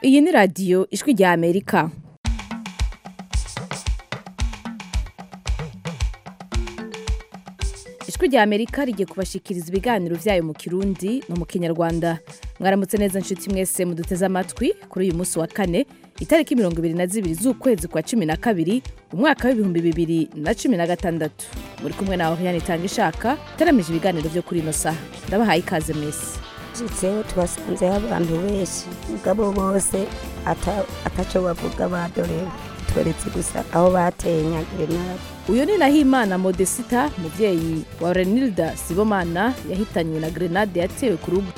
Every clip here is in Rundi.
iyi ni radiyo ijwi rya amerika ijwi rya amerika rigiye kubashikiriza ibiganiro byayo mu kirundi no mu kinyarwanda mwaramutse neza nshuti mwese muduteze amatwi kuri uyu munsi wa kane itariki mirongo ibiri na zibiri z'ukwezi kwa cumi na kabiri umwaka w'ibihumbi bibiri na cumi na gatandatu muri kumwe na oriane itanga ishaka itaramije ibiganiro byo kuri ino saha ndabahaye ikaze mwese jitseho tubasanzeho abantu benshi mugabo bose ata- ataco bavuga badorewe turetse gusa aho bateye nyagerenade uyu ni nahimana modesita mubyeyi wa renilda sibomana yahitanywe na grenade yatewe ku rugo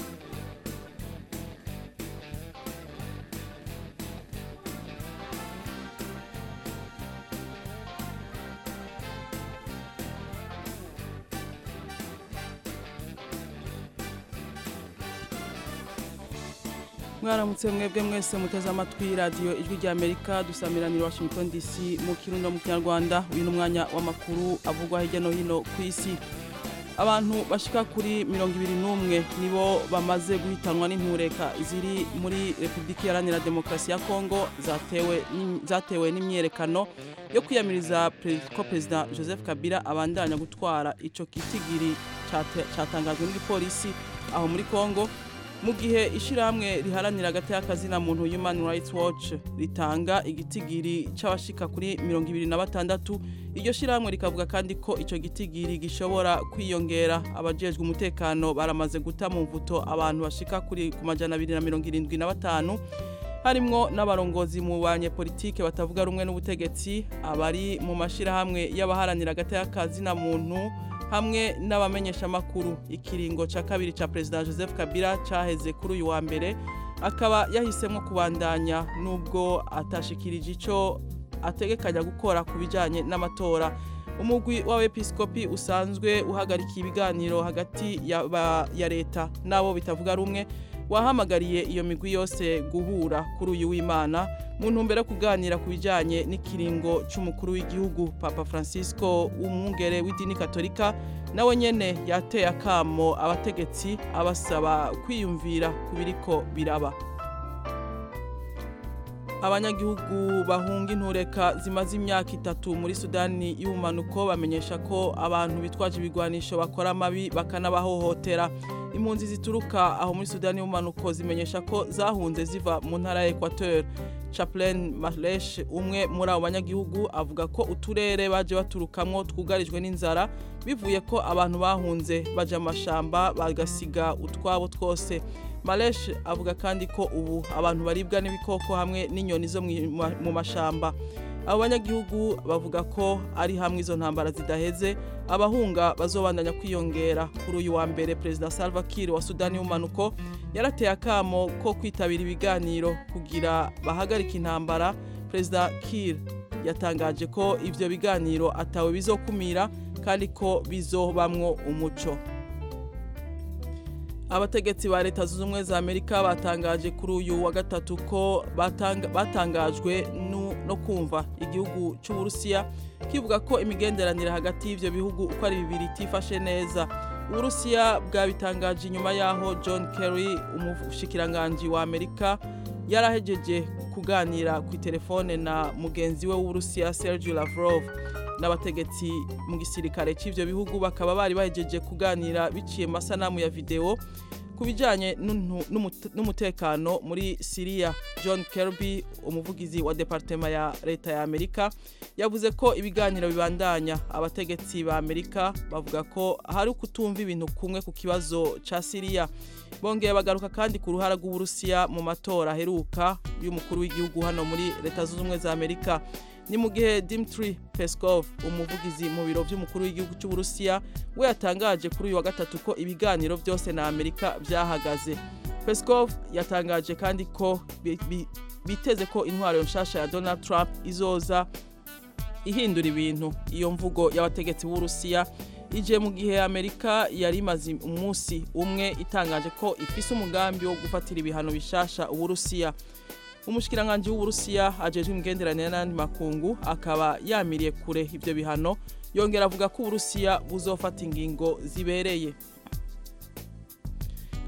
mwaramutse mwebwe mwese muteze amatwi radiyo ijwi rya amerika dusamiranira washington dc mu kirundi no mu kinyarwanda uyu ni umwanya w'amakuru avugwa hirya no hino ku isi abantu bashika kuri mirongo ibiri n'umwe nibo bamaze guhitanwa n'intureka ziri muri repubulika iharanira demokarasi ya kongo zatewe n'im- zatewe n'imyiyerekano yo kwiyamiriza pre- ko perezida joseph kabila abandanya gutwara ico kitigiri cate- catangajwe n'igipolisi aho muri kongo mu gihe ishyirahamwe riharanira hagati y'akazina muntu human rights watch ritanga igitigiri c'abashika kuri mirongo ibiri na batandatu iryo shyirahamwe rikavuga kandi ko ico gitigiri gishobora kwiyongera abajejwe umutekano baramaze guta mu mvuto abantu bashika kuri ku majana abiri na mirongo irindwi na batanu harimwo n'abarongozi mu banyepolitike batavuga rumwe n'ubutegetsi abari mu mashirahamwe y'abaharanira hagati y'akazina muntu hamwe n'abamenyeshamakuru ikiringo ca kabiri ca perezida joseph kabila caheze kuri uyu wa mbere akaba yahisemo kubandanya nubwo atashikirije ico ategekanya gukora ku bijanye n'amatora umugwi w'abepiskopi usanzwe uhagarikiye ibiganiro hagati ya, ba- ya leta n'abo bitavuga rumwe wahamagariye iyo migwi yose guhura kuri uyu w'imana mu ntumbero yo kuganira ku bijanye n'ikiringo c'umukuru w'igihugu papa francisco w'umwungere w'idini katolika nawe nyene yateye akamo abategetsi abasaba kwiyumvira ku biriko biraba abanyagihugu bahunga intureka zimaze imyaka itatu muri sudani y'ubumanuko bamenyesha ko abantu bitwaje ibigwanisho bakora amabi bakanabahohotera impunzi zituruka aho muri sudani y'ubumanuko zimenyesha ko zahunze ziva mu ntara ya equateur chaplain malesh umwe muri abo banyagihugu avuga ko uturere baje baturukamwo twugarijwe n'inzara bivuye ko abantu bahunze baja mu mashamba bagasiga utwabo twose Malesh avuga kandi ko ubu abantu baribwa n'ibikoko hamwe n'inyoni zo mwi- ma- mu mashamba abo banyagihugu bavuga ko ari hamwe izo ntambara zidaheze abahunga bazobandanya kwiyongera kuri uyu wa mbere perezida Salva Kiir wa Sudani y'umanuko yarateye akamo ko kwitabira ibiganiro kugira bahagarike intambara perezida Kiir yatangaje ko ivyo biganiro atawe bizokumira kandi ko bizobamwo umuco abategetsi ba leta zunze ubumwe za amerika batangaje kuri uyu wa gatatu ko batanga- batangajwe nu- no kumva igihugu cy'uburusiya kivuga ko imigenderanire hagati y'ivyo bihugu uko ari bibiri itifashe neza uburusiya bwabitangaje inyuma y'aho john kerry umushikiranganji wa amerika yarahejeje kuganira ku telefone na mugenzi we w'uburusiya sergio lavrov n'abategetsi mu gisirikare cy'ivyo bihugu bakaba bari bahejeje kuganira biciye mu masanamu ya video ku bijanye n'untu- n'umute- n'umutekano muri Syria John Kirby umuvugizi wa departema ya leta ya Amerika yavuze ko ibiganiro bibandanya abategetsi ba Amerika bavuga ko hari kutumva ibintu kumwe ku kibazo ca Syria bongeye bagaruka kandi ku ruhara rw'Uburusiya mu matora aheruka y'umukuru w'igihugu hano muri leta zunze ubumwe za Amerika ni mu gihe Dmitry Peskov umuvugizi mu biro by'umukuru w'igihugu cy'Uburusiya we yatangaje kuri uyu wa gatatu ko ibiganiro byose na Amerika byahagaze Peskov yatangaje kandi ko bi- bi- biteze ko intwaro nshasha ya Donald Trump izoza ihindura ibintu iyo mvugo y'abategetsi b'Uburusiya ije mu gihe Amerika yari imaze umunsi umwe itangaje ko ifise umugambi wo gufatira ibihano bishasha Uburusiya umushikiranganji w'uburusiya ajejwe imigenderanire n'andi makungu akaba yamiriye kure ivyo bihano yongera avuga ko uburusiya buzofata ingingo zibereye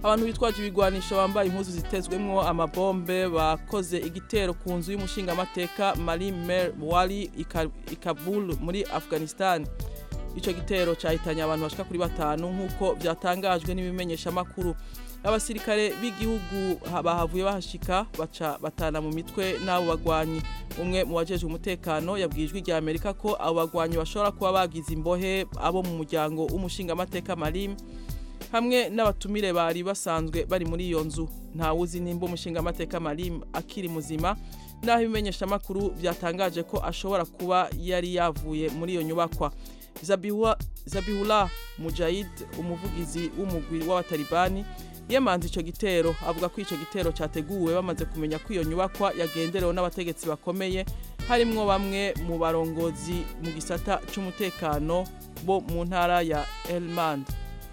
abantu bitwaje ibigwanisho bambaye impuzu zitezwemwo amabombe bakoze igitero ku nzu y'umushingamateka Marie Mer Wali i Kabul muri Afghanistan ico gitero cahitanye abantu bashika kuri batanu nk'uko vyatangajwe n'ibimenyeshamakuru abasirikare b'igihugu bahavuye bahashika baca batana mu mitwe n'abo bagwanyi umwe mu bajejwe umutekano yabwijwe rya Amerika ko abo bagwanyi bashobora kuba bagize imbohe abo mu muryango w'umushingamateka Marim hamwe n'abatumire bari basanzwe bari muri iyo nzu ntawuzi nimba umushingamateka Marim akiri muzima naho ibimenyeshamakuru byatangaje ko ashobora kuba yari yavuye muri iyo nyubakwa Zabihullah Mujahid umuvugizi w'umugwi w'abatalibani yemanze ico gitero avuga ko ico gitero cyateguwe bamaze kumenya ko iyo nyubakwa yagenderewe n'abategetsi bakomeye harimwo bamwe mu barongozi mu gisata c'umutekano bo mu ntara ya Helmand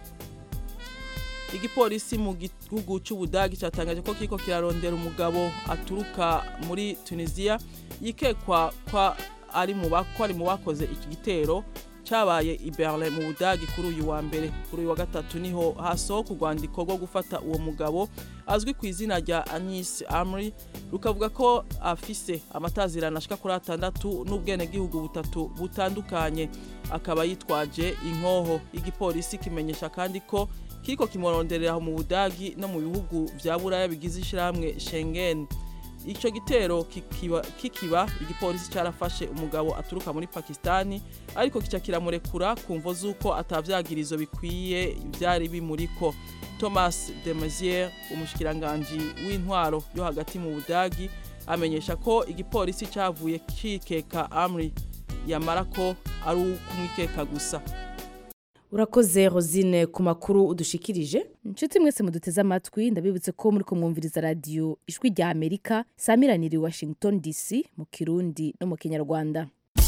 igipolisi mu gihugu c'ubudagi cyatangaje ko kiko kirarondera umugabo aturuka muri Tunisia yikekwa kwa ari mu bako ari mu bakoze iki gitero cyabaye i Berlin mu Budagi kuri uyu wa mbere kuri uyu wa gatatu niho hasohoka urwandiko rwo gufata uwo mugabo azwi ku izina rya Anis Amri rukavuga ko afise amatazirana ashika kuri atandatu n'ubwenegihugu butatu butandukanye akaba yitwaje inkoho igipolisi kimenyesha kandi ko kiriko kimuronderera mu Budagi no mu bihugu vya Buraya bigize ishiramwe Schengen icyo gitero kikiba, kikiba igipolisi cyarafashe umugabo aturuka muri Pakistani ariko kica kiramurekura ku mvo z'uko atavyagirizo bikwiye byari bimuriko Thomas de Maizière umushikiranganje w'intwaro yo hagati mu Budagi amenyesha ko igipolisi cyavuye kikeka Amri yamara ko ari ukumwikeka gusa urakoze rosine ku makuru udushikirije inshuti mwese muduteze amatwi ndabibutse ko muri kumwumviriza radiyo ijwi rya amerika samiranira i washington dc mu kirundi no mu kinyarwanda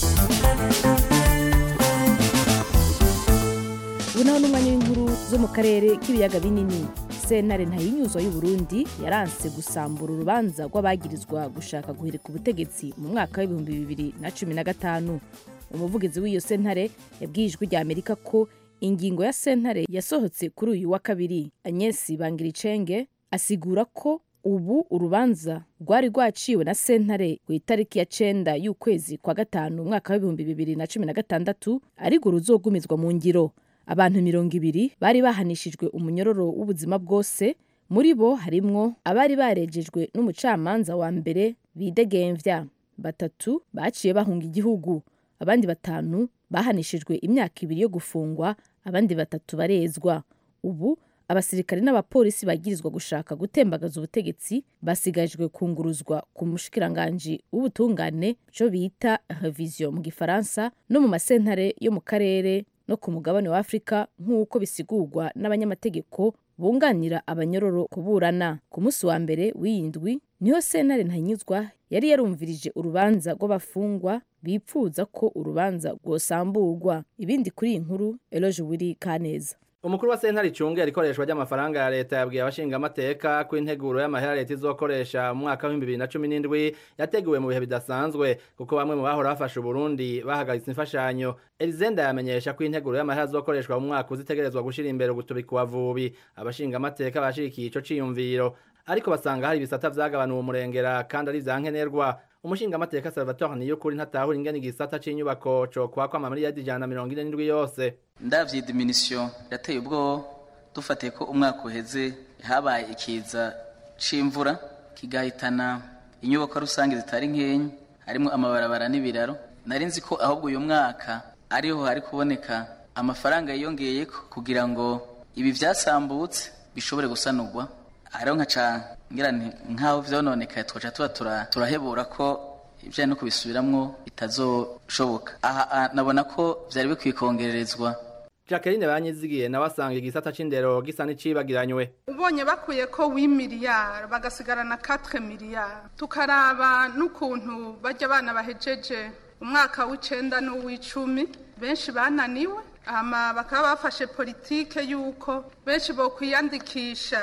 ubu naho n'umwanya w'inkuru zo mu karere k'ibiyaga binini sentare ntayinyuzwa y'uburundi yaranse gusambura urubanza rw'abagirizwa gushaka guhirika ubutegetsi mu mwaka w'ibihumbi bibiri na cumi na gatanu umuvugizi w'iyo sentare yabwiye ijwi rya amerika ko ingingo ya sentare yasohotse kuri uyu wa kabiri anyesi bangiricenge asigura ko ubu urubanza rwari rwaciwe na sentare ku itariki ya cenda y'ukwezi kwa gatanu umwaka w'ibihumbi bibiri na cumi na gatandatu ariko ruzogumizwa mu ngiro abantu mirongo ibiri bari bahanishijwe umunyororo w'ubuzima bwose muri bo harimwo abari barejejwe n'umucamanza wa mbere bidegemvya batatu baciye bahunga igihugu abandi batanu bahanishijwe imyaka ibiri yo gufungwa abandi batatu barezwa ubu abasirikare n'abapolisi bagirizwa gushaka gutembagaza ubutegetsi basigajwe kunguruzwa ku mushikiranganji w'ubutungane cyo bita revision mu gifaransa no mu masentare yo mu karere no ku mugabane wa afurika nk'uko bisigurwa n'abanyamategeko bunganira abanyororo kuburana ku munsi wa mbere w'iyindwi niho sentare ntanyuzwa yari yarumvirije urubanza rw'abafungwa bipfuza ko urubanza rwosamburwa ibindi kuri iyi nkuru eloge wiri kaneza umukuru wa sentare icungera ikoreshwa ry'amafaranga ya leta yabwiye abashingamateka ko integuro y'amahera leta izokoresha mu mwaka w'ibihumbi bibiri na cumi n'indwi yateguwe mu bihe bidasanzwe kuko bamwe mu bahora bafashe uburundi bahagaritse imfashanyo elizenda yamenyesha ko integuro y'amahera azokoreshwa mu mwaka uzitegerezwa gushyira imbere gutubika uwavubi abashingamateka bashigikiye ico ciyumviro ariko basanga hari ibisata vyagabanuwe umurengera kandi ari vyankenerwa umushingamateka salvatore niyukuri ntatahura ingene igisata c'inyubako cokwakwa amamiliyadi ijana na mirongo ine n'indwi yose ndavye diminution yateye ubwo dufatiye ko umwaka uheze habaye ikiza c'imvura kigahitana inyubako rusange zitari nkenyi harimo amabarabara n'ibiraro nari nzi ko ahubwo uyu mwaka ariho hari kuboneka amafaranga yiyongeyeko kugira ngo ibi vyasambutse bishobore gusanurwa hariho nkaca ngira nkaho vyononekaye twaca tuba turahebura ko ibijanye no kubisubiramwo bitazoshoboka aha nabona ko vyari bikwiye kongererezwa Jacqueline banyizigiye nawe asanga igisata c'indero gisa n'icibagiranywe ubonye bakuye ko wi miliyari bagasigarana 4 miliyari tukaraba n'ukuntu bajya abana bahejeje umwaka w'icenda n'uw'icumi benshi bananiwe hama bakaba bafashe politike y'uko benshi bokwiyandikisha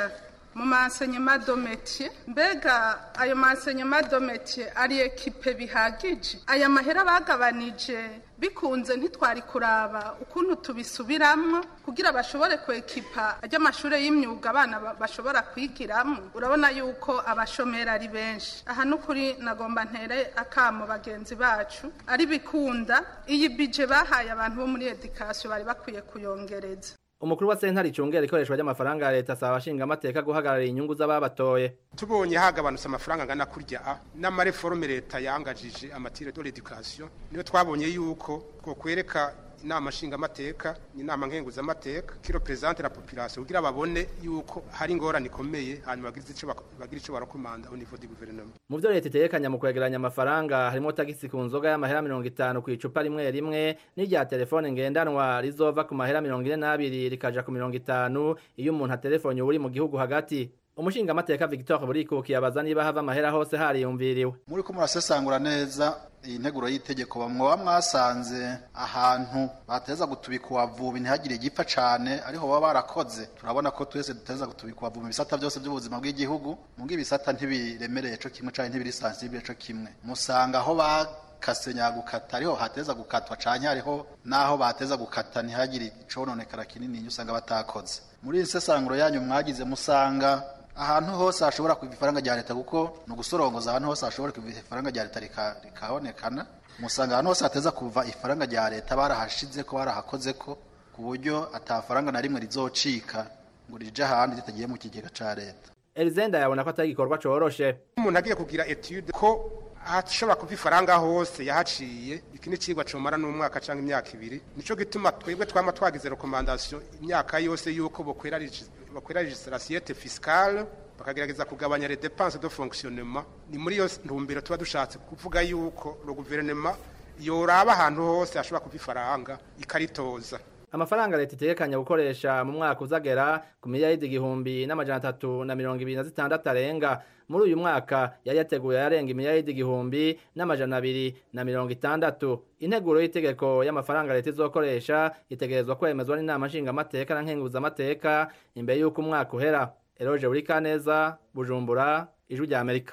mu mansenyema do métier mbega ayo mansenyema do métier ari ekipe bihagije aya mahera bagabanije bikunze ntitwari kuraba ukuntu tubisubiramwo kugira bashobore kwekipa ajya amashuri y'imyuga abana ba- bashobora kwigiramo urabona yuko abashomeri ari benshi aha n'ukuri nagomba ntere akamo bagenzi bacu ari bikunda iyi bije bahaye abantu bo muri edikasiyo bari bakwiye kuyongereza umukuru wa sentare icungera ikoreshwa ry'amafaranga ya leta asaba abashingamateka guhagararira inyungu z'ababatoye tubonye hagabanutse amafaranga angana kurya a n'amareforme leta yangajije amatire de l'education niyo twabonye yuko ko kwereka inama nshingamateka inama nkenguzamateka kiro presidente la population kugira babone yuko hari ingorane ikomeye hanyuma bagira ico bak- bagira ico barakomanda au niveau du gouvernement mu vyo leta itegekanya mu kwegeranya amafaranga harimo tagisi ku nzoga y'amahera mirongo itanu ku icupa rimwe rimwe n'irya telefone ngendanwa rizova ku mahera mirongo ine n'abiri rikaja ku mirongo itanu iyo umuntu aterefone uri mu gihugu hagati umushingamateka victor burikukiye abaza niba hava amahera hose hariyumviriwe muri ko murasesangura neza iyi nteguro y'itegeko bamwoba mwasanze ahantu bateza gutubika uwavubi ntihagire igipfa cane ariho baba barakoze turabona ko twese duteza gutubika uwavubi mu bisata byose by'ubuzima bw'igihugu mubwo ibisata ntibiremereye co kimwe canke ntibiri sensible co kimwe musanga aho bakase nyagukata ariho hateza gukatwa canke hariho naho bateza gukata ntihagire icononekara kinini usanga batakoze muri iyi sesanguro yanyu mwagize musanga ahantu hose hashobora kuva ifaranga rya leta kuko ni ugusorongoza ahantu hose hashobora kuva ifaranga rya leta rika- rikabonekana musanga ahantu hose hateza kuva ifaranga rya leta barahashize ko barahakoze ko ku buryo atafaranga na rimwe rizocika ngo rije ahandi ritagiye mu kigega ca leta elizenda yabona ko atari igikorwa coroshe umuntu agiye kugira etude ko hashobora kuva ifaranga hose yahaciye iki ni icigwa comara n'umwaka canke imyaka ibiri nico gituma twebwe twama twagize rekomandasiyo imyaka yose yuko bokwera regi- bokwera legislatiete fiscale bakagerageza kugabanya les dépenses de fonctionnement ni muri iyo ntumbero tuba dushatse kuvuga yuko le gouvernement yoraba ahantu hose hashobora kuva ifaranga ikaritoza amafaranga leta itegekanya gukoresha mu mwaka uzagera ku miliyaridi igihumbi n'amajana atatu na mirongo ibiri na zitandatu arenga muri uyu mwaka yari yateguye yarenga imiliyaridi igihumbi n'amajana abiri na mirongo itandatu integuro y'itegeko y'amafaranga leta izokoresha itegerezwa kwemezwa n'inama nshingamateka na nkenguzamateka imbere y'uko umwaka uhera eroje buri kaneza bujumbura ijwi rya amerika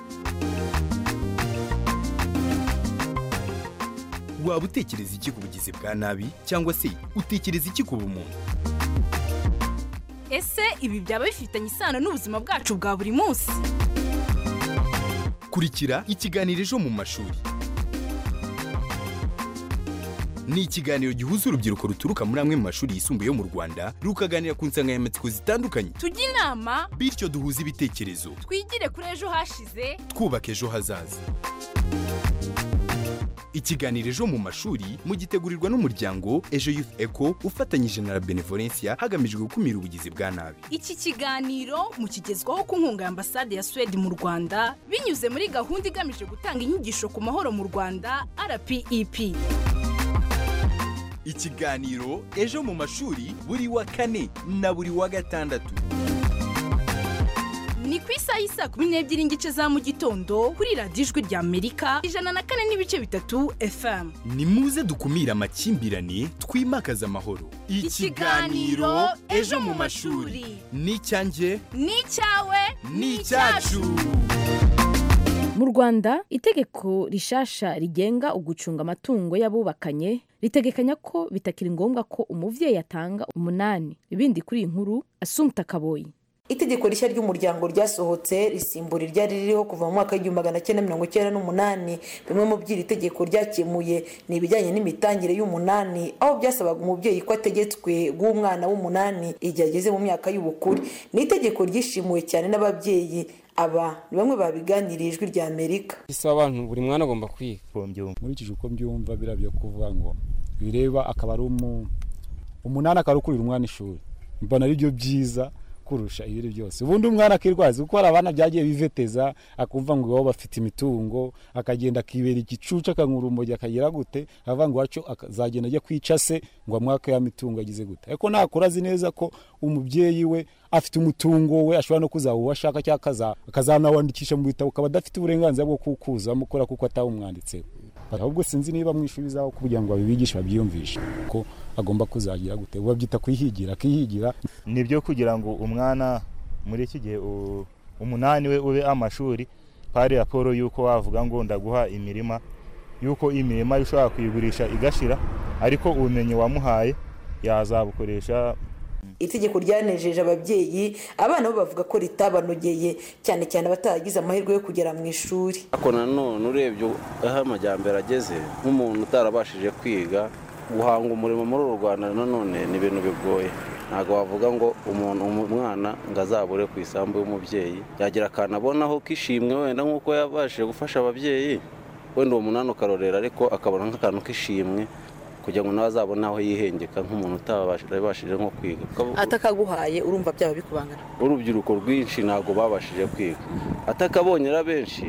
waba utekereza iki ku bugizi bwa nabi cyangwa se utekereza iki ku bumuntu ese ibi byaba bifitanye isano n'ubuzima bwacu bwa buri munsi kurikira ikiganiro ejo mu mashuri ni ikiganiro gihuza urubyiruko ruturuka muri amwe mu mashuri yisumbuye yo mu rwanda rukaganira ku nsanganyamatsiko zitandukanye tujye inama bityo duhuze ibitekerezo twigire kuri ejo hashize twubaka ejo hazaza ikiganiro ejo mu mashuri mugitegurirwa n'umuryango ejo youth eco ufatanyije na la benevolencia hagamijwe gukumira ubugizi bwa nabi iki kiganiro mukigezwaho ku nkunga ya ambasade ya suwede mu rwanda binyuze muri gahunda igamije gutanga inyigisho ku mahoro mu rwanda rpep ikiganiro ejo mu mashuri buri wa kane na buri wa gatandatu ni ku isaha y'isaa kumi n'ebyiri n'igice za mu gitondo kuri radiyo ijwi rya amerika ijana na kane n'ibice bitatu fm ni muze dukumire amakimbirane twimakaze amahoro Ikiganiro Ejo mu Mashuri. ni icyanjye ni icyawe ni icyacu mu rwanda itegeko rishasha rigenga ugucunga amatungo y'abubakanye ritegekanya ko bitakiri ngombwa ko umubyeyi atanga umunani ibindi kuri iyi nkuru asumta kaboyi itegeko rishya ry'umuryango ryasohotse risimbura iryari ririho kuva mu mwaka w'igihumbi magana cyenda mirongo icyenda n'umunani bimwe mu by'iri tegeko ryakemuye ni ibijyanye n'imitangire y'umunani aho byasabaga umubyeyi ko ategetswe guha umwana w'umunani igihe ageze mu myaka y'ubukure ni itegeko ryishimuwe cyane n'ababyeyi aba ni bamwe babiganiriye ijwi rya amerika isaba abantu buri mwana agomba kwiga nkurikije uko mbyumva biriya byo kuvuga ngo bireba akaba ari umunani akaba ari ukurira umwana ishuri mbona ari byo byiza kurusha ibiri byose ubundi umwana akirwaza kuko hari abana byagiye biveteza akumva ngo iwabo bafite imitungo akagenda akibera igicucu akanywa urumogi akagira gute avuga ngo iwacu azagenda ajya kwica se ngo amwaka ya mitungo agize gute ariko nakura azi neza ko umubyeyi we afite umutungo we ashobora no kuzaba uwo ashaka cyangwa akazanawandikisha mu bitabo ukaba adafite uburenganzira bwo kuwukuzamo kubera kuko atawumwanditseho ahubwo sinzi niba mu ishuri zaho kugira ngo babibigishe babyiyumvishe ko agomba kuzagira gute babyita kwihigira akihigira ni byo kugira ngo umwana muri iki gihe u- umunani we ube amashuri pari raporo y'uko wavuga ngo ndaguha imirima y'uko imirima ushobora kuyigurisha igashira ariko ubumenyi wamuhaye yazabukoresha itegeko ryanejeje ababyeyi abana bo bavuga ko ritabanogeye cyane cyane abataragize amahirwe yo kugera mu ishuri ariko nanone urebye aho amajyambere ageze nk'umuntu utarabashije kwiga guhanga umurimo muri uru rwanda nanone ni ibintu bigoye ntabwo wavuga ngo umuntu umwana ngo azabure ku isambu y'umubyeyi yagira akantu abonaho k'ishimwe wenda nk'uko yabashije gufasha ababyeyi wenda uwo munani ukarorera ariko akabona nk'akantu k'ishimwe kugira ngo nawe azabone aho yihengeka nk'umuntu utabashije nko kwiga atakaguhaye urumva byaba bikubangana urubyiruko rwinshi ntabwo babashije kwiga atakabonye ari benshi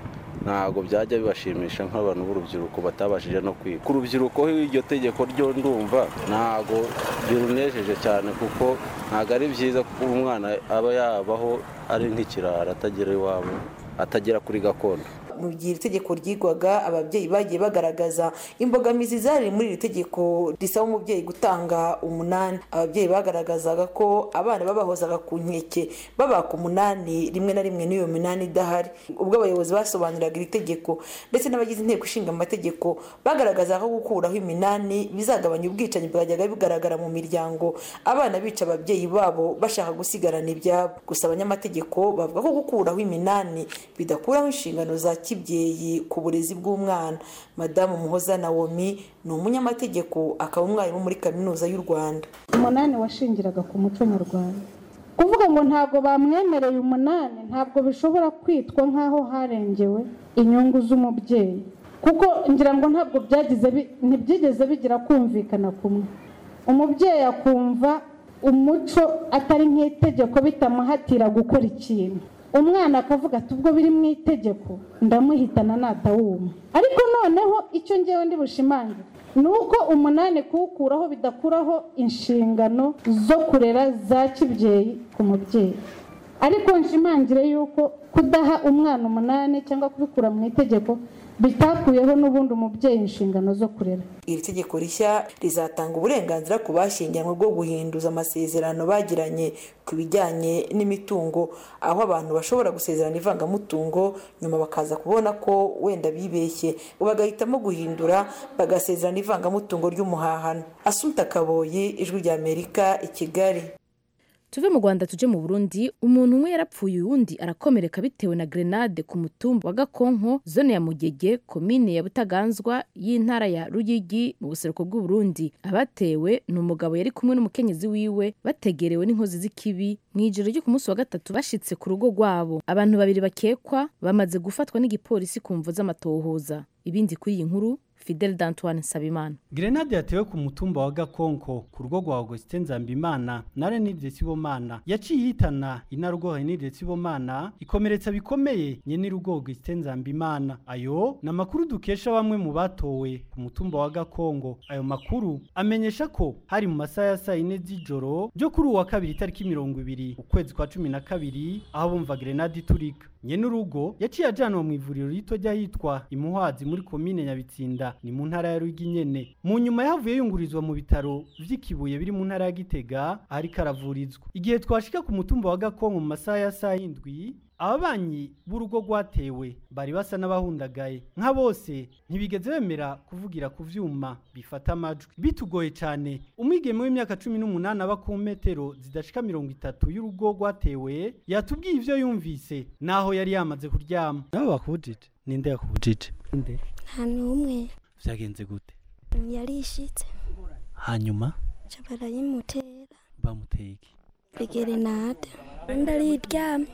ntabwo byajya bibashimisha nk'abantu b'urubyiruko batabashije no kwiga ku rubyiruko iryo tegeko ryo ndumva ntabwo birunejeje cyane kuko ntabwo ari byiza kuko umwana aba yabaho ari nk'ikirara atagera iwabo atagera kuri gakondo mu gihe iri tegeko ryigwaga ababyeyi bagiye bagaragaza imbogamizi zari muri iri tegeko risaba umubyeyi gutanga umunani ababyeyi bagaragazaga ko abana babahozaga ku nkeke babaka umunani rimwe na rimwe n'iyo minani idahari ubwo abayobozi basobanuriraga iri tegeko ndetse n'abagize inteko ishinga amategeko bagaragazaga ko gukuraho iminani bizagabanya ubwicanyi bwajyaga bigaragara mu miryango abana bica ababyeyi babo bashaka gusigarana ibyabo gusa abanyamategeko bavuga ko gukuraho iminani bidakuraho inshingano za kibyeyi ku burezi bw'umwana madamu muhoza nawomi ni umunyamategeko akaba umwarimu muri kaminuza y'u rwanda umunani washingiraga ku muco nyarwanda kuvuga ngo ntabwo bamwemereye umunani ntabwo bishobora kwitwa nk'aho harengewe inyungu z'umubyeyi kuko ngira ngo ntabwo byagize bi- ntibyigeze bigira kumvikana kumwe umubyeyi akumva umuco atari nk'itegeko bitamuhatira gukora ikintu umwana akavuga ati ubwo biri mu itegeko ndamuhitana natawuma ariko noneho icyo ngewe ndi bushimangire ni uko umunani kuwukuraho bidakuraho inshingano zo kurera za kibyeyi ku mubyeyi ariko nshimangire yuko kudaha umwana umunani cyangwa kubikura mu itegeko bitakuyeho n'ubundi umubyeyi inshingano zo kurera iri tegeko rishya rizatanga uburenganzira ku bashyingiranywe bwo guhinduza amasezerano bagiranye ku bijyanye n'imitungo aho abantu bashobora gusezerana ivangamutungo nyuma bakaza kubona ko wenda bibeshye bagahitamo guhindura bagasezerana ivangamutungo ry'umuhahano asumta kaboyi ijwi ry'amerika i kigali tuve mu rwanda tuje mu burundi umuntu umwe yarapfuye uwundi arakomereka bitewe na grenade ku mutumba wa gakonko zone ya mugege komine ya butaganzwa y'intara ya ruyigi mu buseruko bw'uburundi abatewe ni umugabo yari kumwe n'umukenyezi wiwe bategerewe n'inkozi z'ikibi mu ijoro ryo ku munsi wa gatatu bashitse ku rugo rwabo abantu babiri bakekwa bamaze gufatwa n'igipolisi ku mvo z'amatohoza ibindi kuri iyi nkuru fidel d'antoine nsabimana Grenade yatewe ku mutumba wa Gakonko ku rugo rwa Augustin Nzambimana na Renide Sibomana yaciye ihitana inarugo Renide Sibomana ikomeretsa bikomeye nyene rugo Augustin Nzambimana ayo na makuru dukesha bamwe mu batowe ku mutumba wa Gakongo ayo makuru amenyesha ko hari mu masaha ya saa yine z'ijoro ryo kuri uwa kabiri itariki mirongo ibiri ukwezi kwa cumi na kabiri aho bumva grenade iturika nyene urugo yaciye ajanwa mu ivuriro rito ry'ahitwa imuhwazi muri komine nyabitsinda ni mu ntara ya Ruyigi nyene mu nyuma yavuye yungurizwa mu bitaro vy'ikibuye biri mu ntara ya Gitega ariko aravurizwa igihe twashika ku mutumba wa Gakongo mu masaha ya saa yindwi ababanyi b'urugo rwatewe bari basa n'abahundagaye nka bose ntibigeze bemera kuvugira ku vyuma bifata amajwi bitugoye cyane umwigeme w'imyaka cumi n'umunani aba ku metero zidashika mirongo itatu y'urugo rwatewe yatubwiye ivyo yumvise naho yari yamaze kuryama nabo bakubujije ninde yakubujije nde nta n'umwe vyagenze gute yarishitse hanyuma ca barayimutera bamuteye iki igerenade ndariryamye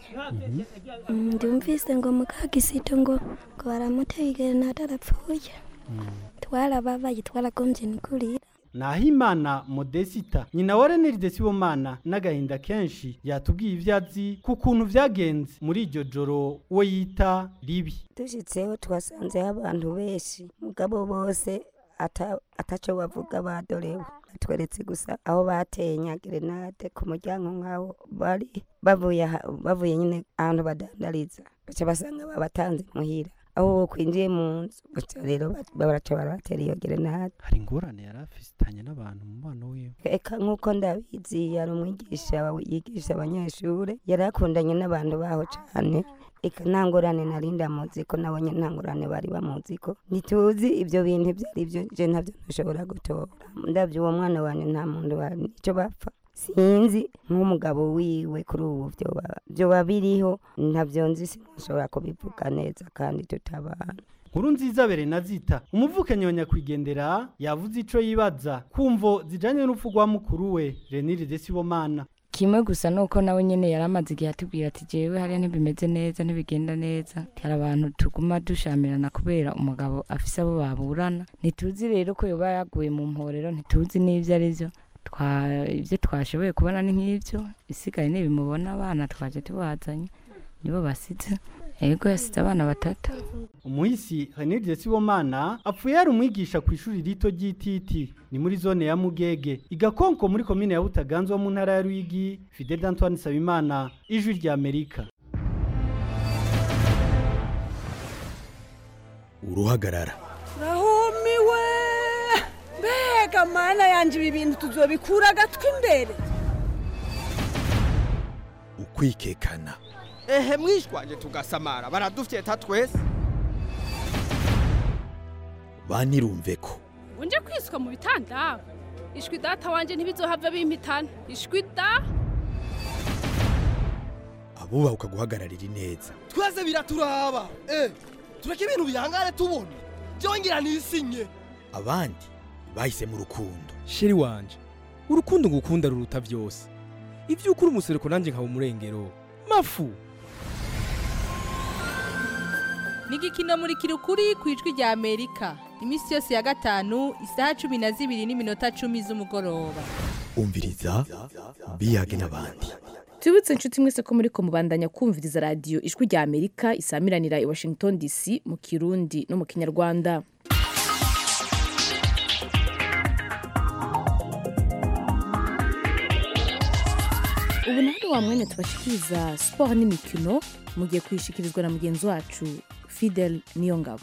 ndumvise ngo mukagisito ngo ngo baramuteye igerenade arapfuye twarababaye twaragombye nikurira Nahimana Modesita nyina wa Renelde Sibomana n'agahinda kenshi yatubwiye ivyo azi ku kuntu vyagenze muri iryo joro we yita ribi dushyitseho twasanzeho abantu benshi mugabo bose ata- ataco bavuga badorewe batweretse gusa aho bateye nyagerenade ku muryango nk'aho bari bavuye aha- bavuye nyine ahantu badandariza baca basanga babatanze muhira aho kwinjiye mu nzu gusa rero ba- baraca barabatera iyo gerenade hari ingorane yari afitanye n'abantu mu mubano wiwe eka nk'uko ndabizi yari umwigisha wa- yigisha abanyeshuri yari akundanye n'abantu baho cyane eka nta ngorane nari ndamuzi ko nabonye nta ngorane bari bamuzi ko ntituzi ibyo bintu ibyo ari byo je ntabyo ntushobora gutora ndabyo uwo mwana wanjye nta muntu wa- nicyo bapfa sinzi nk'umugabo wiwe kuri ubu byoba- byoba biriho ntabyo nzi sinashobora kubivuga neza kandi tutabana nkuru nziza berenazita umuvukanyi wa nyakwigendera yavuze ico yibaza kumvo zijanye n'urupfu rwa mukuru we renire desibomana kimwe gusa nuko nawe nyene yari amaze igihe atubwira ati jewe hariya ntibimeze neza ntibigenda neza hari abantu tuguma dushamirana kubera umugabo afise abo baburana ntituzi rero ko yoba yaguye mu mporero ntituzi n'ivyo ari vyo Twa- ivyo twashoboye kubona ni nk'ivyo isigaye nibimubona abana twaje tubazanye nibo basize yego yasize abana batatu umuhisi renire desibomana apfuye yari umwigisha ku ishuri rito ry'ititi ni muri zone ya mugege igakonko muri komine ya butaganzwa mu ntara ya rwigi fidel antoine sabimana ijwi rya amerika uruhagarara rahumiwe mbega mana yanjye ibi bintu tuzobikura agatwi imbere ukwikekana ehe mwishwanje tugasamara baradufyeta twese banirumve ko unje kwiswa mu bitanda ishwi data wanje ntibizohava bimpitana ishwi da abubahuka guhagararira ineza twese biraturaba eh tureke ibintu bihangane tubona byongera nisinye abandi bahisemo urukundo sheri wanje urukundo ngukunda ruruta byose ibyo ukuri umusereko nanjye nkaba umurengero mafu ni igikino muri kirukuri ku ijwi rya amerika iminsi yose ya gatanu isaha cumi na zibiri n'iminota cumi z'umugoroba umviriza biyage n'abandi tubibutse inshuti mwese ko muri ko mubandanya kumviriza radiyo ijwi rya amerika isamiranira i washington dc mu kirundi no mu kinyarwanda ubu naho wa mwanya tubashikiriza siporo n'imikino mugiye kuyishikirizwa na mugenzi wacu fidel niyongabo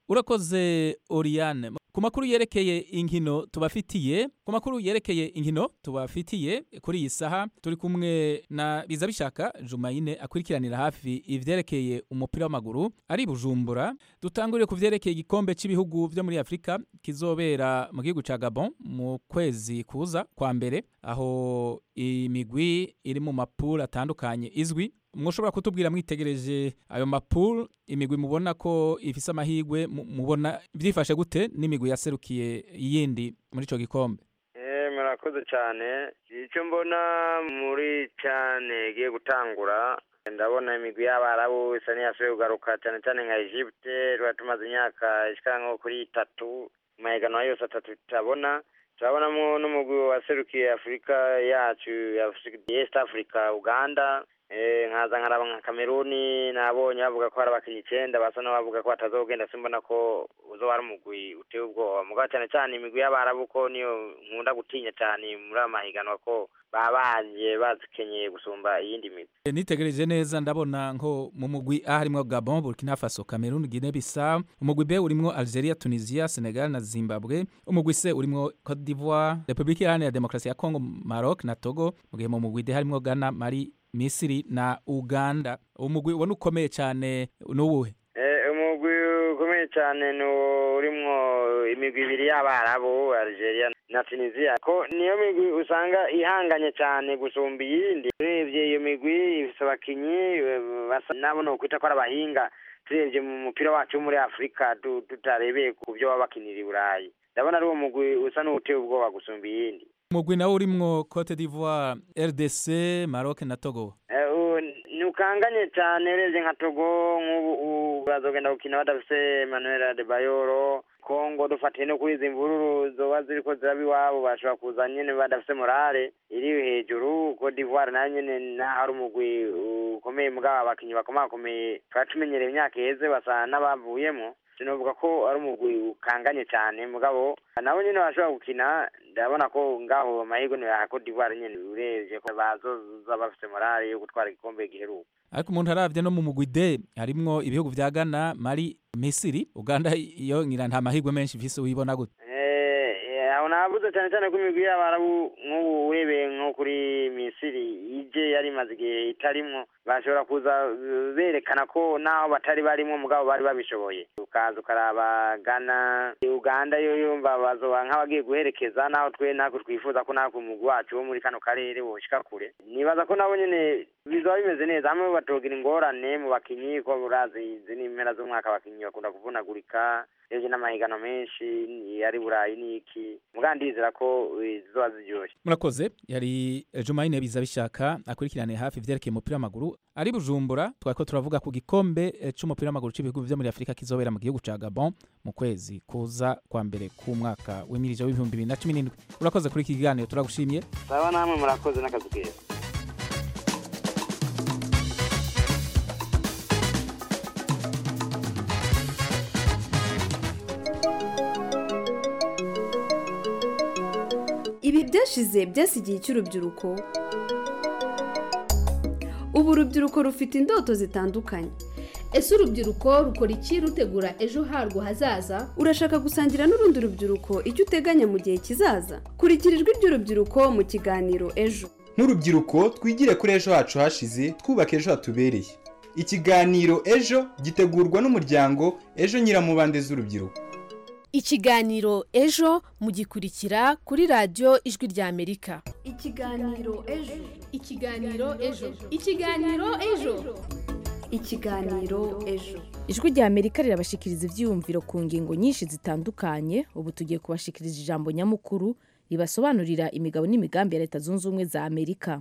urakoze oriane ku makuru yerekeye inkino tubafitiye ku makuru yerekeye inkino tubafitiye kuri iyi saha turi kumwe na biza bishaka jumayine akurikiranira hafi ivyerekeye umupira w'amaguru ari bujumbura dutangurire ku vyerekeye igikombe cy'ibihugu vyo muri afurika kizobera mu gihugu ca gabon mu kwezi kuza kwa mbere aho imigwi iri mu mapuro atandukanye izwi mushobora kutubwira mwitegereje ayo mapuro imigwi mubona ko ifise amahirwe mu- mubona byifashe gute n'imigwi yaserukiye iyindi muri ico gikombe Eh, murakoze cyane icyo mbona muri cyane igiye gutangura ndabona imigwi y'abarabu isa n'iyasubiye kugaruka cyane cyane nka egypte twari tumaze imyaka ishika nko kuri itatu mu mahiganwa yose atatu tutabona turabonamo n'umugwi waserukiye afurika yacu ya Afri- east africa uganda Eh, nkaza nkaraba nka kameruni nabonye bavuga ko hari abakinnyi icenda basa n'abavuga ko batazogenda simbona ko uzoba ari umugwi uteye ubwoba mugabo cyane cyane imigwi y'abarabu ko niyo nkunda gutinya cyane muri aya mahiganwa ko baba baje bazikenyeye gusumba iyindi migwi E, nitegereje neza ndabona nko mu mugwi A harimwo Gabon, Burkina Faso, Cameroon, Guinea Bissau, umugwi B urimwo Algeria, Tunisia, Senegal na Zimbabwe, umugwi C urimwo Cote d'Ivoire, Republika Iharanira Demokarasi ya Congo, Maroc na Togo, mu gihe mu mugwi D harimwo Ghana, Mali, Misiri na Uganda. Umugwi ubona ukomeye cyane n'uwuhe? Eh, umugwi ukomeye cyane ni urimwo imigwi ibiri y'abarabu algeria na tunisia ko niyo migwi usanga ihanganye cyane gusumba iyindi urebye iyo migwi ifise abakinyi eh, basa nabo nokwita ko ari abahinga turebye mu mupira wacu wo muri afurika tu- tutarebeye ku byo baba bakinira i burayi ndabona ari uwo mugwi usa n'uwuteye ubwoba gusumba iyindi Umugwi nawo urimwo Cote d'Ivoire, RDC, Maroc na Togo. Eh, u- ntukanganye cyane urebye nka togo nk'ubu u- bazogenda gukina badafise emmanuel adebayoro kongo dufatiye no kuri izi mvururu zoba ziriko ziraba iwabo bashobora kuza nyene badafise morale iri hejuru cote d'ivoire nayo nyene naho ari umugwi ukomeye mugabo abakinyi bakomakomeye twari tumenyereye imyaka iheze basa n'abavuyemo sinovuga ko ari umugwi ukanganye cyane mugabo nabo nyene bashobora gukina ndabona ko ngaho amahirwe ni ya Cote d'Ivoire nyene urebye ko bazoza bafite morale yo gutwara igikombe giheruka ariko umuntu aravye no mu mugwi D harimwo ibihugu vya Ghana Mali Misiri Uganda iyo ngira nta mahirwe menshi ifise uyibona gute Eh, aho navuze cyane cyane ko imigwi y'abarabu nk'ubu urebeye nko kuri misiri ije yari imaze igihe itarimwo bashobora kuza uh, berekana ko naho batari barimwo mugabo bari babishoboye ukaza ukaraba gana uganda yo yumva bazoba nk'abagiye guherekeza naho twe ntabwo twifuza ko natwe umugwi wacu wo muri kano karere woshika kure nibaza ko nabo nyene bizoba bimeze neza hamwe batogira ingorane mu bakinyi ko urazi izi ni impera z'umwaka abakinyi bakunda kuvunagurika ejo n'amahiganwa menshi ni- ari burayi n'iki mugabo ndizera ko eh, zizoba ziryoshe murakoze yari Jumaine biza bishaka akurikirane hafi ivyerekeye umupira w'amaguru ari Bujumbura twariko turavuga ku gikombe eh, c'umupira w'amaguru c'ibihugu vyo muri Afrika kizobera mu gihugu ca Gabon mu kwezi kuza kwa mbere k'umwaka w'imirije w'ibihumbi bibiri na cumi n'indwi urakoze kuri iki kiganiro turagushimiye saba namwe murakoze n'akazi keza ibi byashize byasigiye cy'urubyiruko ubu urubyiruko rufite indoto zitandukanye ese urubyiruko rukora iki rutegura ejo harwo hazaza urashaka gusangira n'urundi rubyiruko icyo uteganya mu gihe kizaza kurikira ijwi ry'urubyiruko mu kiganiro ejo nk'urubyiruko twigire kuri ejo hacu hashize twubaka ejo hatubereye ikiganiro ejo gitegurwa n'umuryango ejo nyiramubande z'urubyiruko ikiganiro ejo mugikurikira kuri radiyo ijwi ry'amerika ikiganiro ejo ikiganiro ejo ikiganiro ejo ikiganiro ejo ijwi rya amerika rirabashikiriza ibyiyumviro ku ngingo nyinshi zitandukanye ubu tugiye kubashikiriza ijambo nyamukuru ribasobanurira imigabo n'imigambi ya leta zunze ubumwe za amerika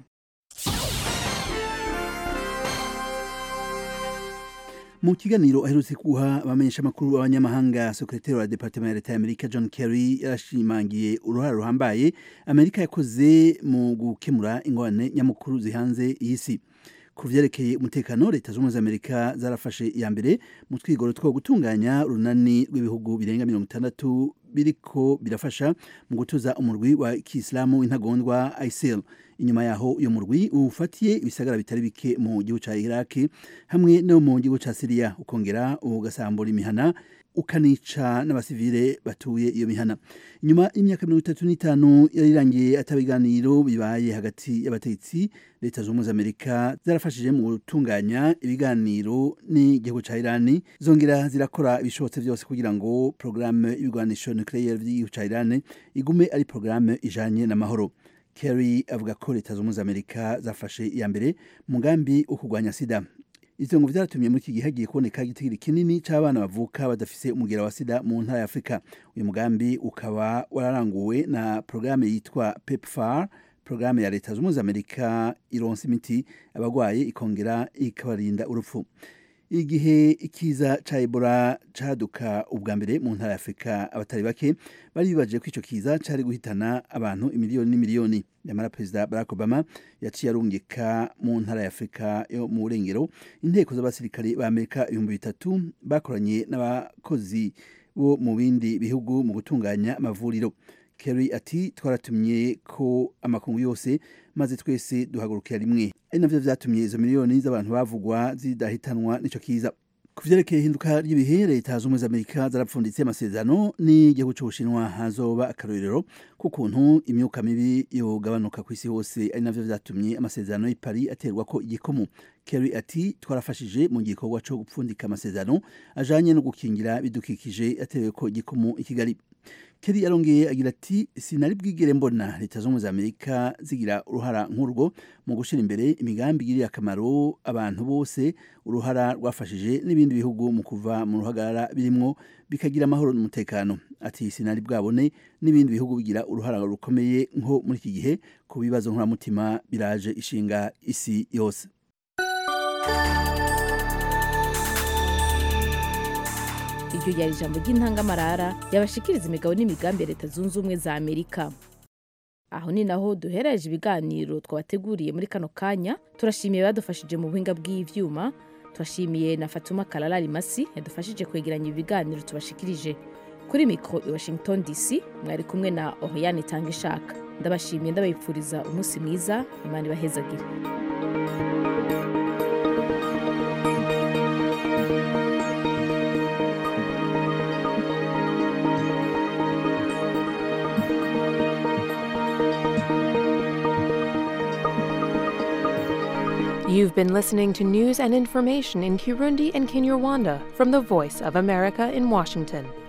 mu kiganiro aherutse guha abamenyesha amakuru b'abanyamahanga sekretari wa departement ya leta ya amerika john kerry yarashimangiye uruhare ruhambaye amerika yakoze mu gukemura ingorane nyamukuru zihanze iyi si ku vyerekeye umutekano leta z'ubumwe za amerika zarafashe iya mbere mu twigoro two gutunganya urunani rw'ibihugu birenga mirongo itandatu biriko birafasha mu gutuza umurwi wa kisilamu w'intagondwa isil inyuma yaho uyo murwi ufatiye ibisagara bitari bike mu gihugu ca iraki hamwe no mu gihugu ca siriya ukongera ugasambura imihana ukanica n'abasivile batuye iyo mihana nyuma y'imyaka mirongo itatu n'itanu yari irangiye ataba ibiganiro bibaye hagati y'abategetsi leta zunze ubumwe za amerika zarafashije mu gutunganya ibiganiro n'igihugu ca irani zongera zirakora ibishobotse byose kugira ngo porogaramu y'ibigwanisho nucleaire by'igihugu ca irani igume ari porogaramu ijanye n'amahoro kerry avuga ko leta zunze ubumwe za amerika zafashe iya mbere mu mugambi wo kurwanya sida ivyo ngo vyaratumye muri iki gihe hagiye kuboneka igitigiri kinini c'abana bavuka badafise umugera wa sida mu ntara ya afurika uyu mugambi ukaba wararanguwe na porogaramu yitwa pepfar porogaramu ya leta zunze ubumwe za amerika ironsa imiti abagwaye ikongera ikabarinda urupfu igihe ikiza ca ebola caduka ubwa mbere mu ntara ya afurika abatari bake bari bibaje ko ico kiza cari guhitana abantu imiliyoni n'imiliyoni nyamara perezida barack obama yaciye arungika mu ntara ya afurika yo mu burengero inteko z'abasirikare ba amerika ibihumbi bitatu bakoranye n'abakozi bo mu bindi bihugu mu gutunganya amavuriro kerry ati twaratumye ko amakungu yose maze twese duhagurukira rimwe ari navyo vyatumye izo miliyoni z'abantu bavugwa zidahitanwa n'ico kiza ku vyerekeye ihinduka ry'ibihe leta z'ubumwe za amerika zarapfunditse amasezerano n'igihugu c'ubushinwa hazoba akarorero k'ukuntu imyuka mibi yogabanuka ku isi hose ari navyo vyatumye amasezerano y'i paris aterwa ko igikomo kerry ati twarafashije mu gikorwa co gupfundika amasezerano ajanye no gukingira bidukikije aterewe ko igikomo i kigali Kerry yarongeye agira ati sinari bwigere mbona leta z'ubumwe za amerika zigira uruhara nk'urwo mu gushyira imbere imigambi igirira akamaro abantu bose uruhara rwafashije n'ibindi bihugu mu kuva mu ruhagarara birimwo bikagira amahoro n'umutekano ati sinari bwabone n'ibindi bihugu bigira uruhara rukomeye nko muri iki gihe ku bibazo nkoramutima biraje ishinga isi yose iryo ryari ijambo ry'intangamarara yabashikiriza imigabo n'imigambi ya leta zunze ubumwe za amerika aho ni naho duhereje ibiganiro twabateguriye muri kano kanya turashimiye badufashije mu buhinga bw'ivyuma turashimiye na fatuma kararari masi yadufashije kwegeranya ibi biganiro tubashikirije kuri mikoro i washington dc mwari kumwe na oriane itanga ishaka ndabashimiye ndabifuriza umunsi mwiza imana ibahezagire You've been listening to news and information in Kirundi and Kinyarwanda from the Voice of America in Washington.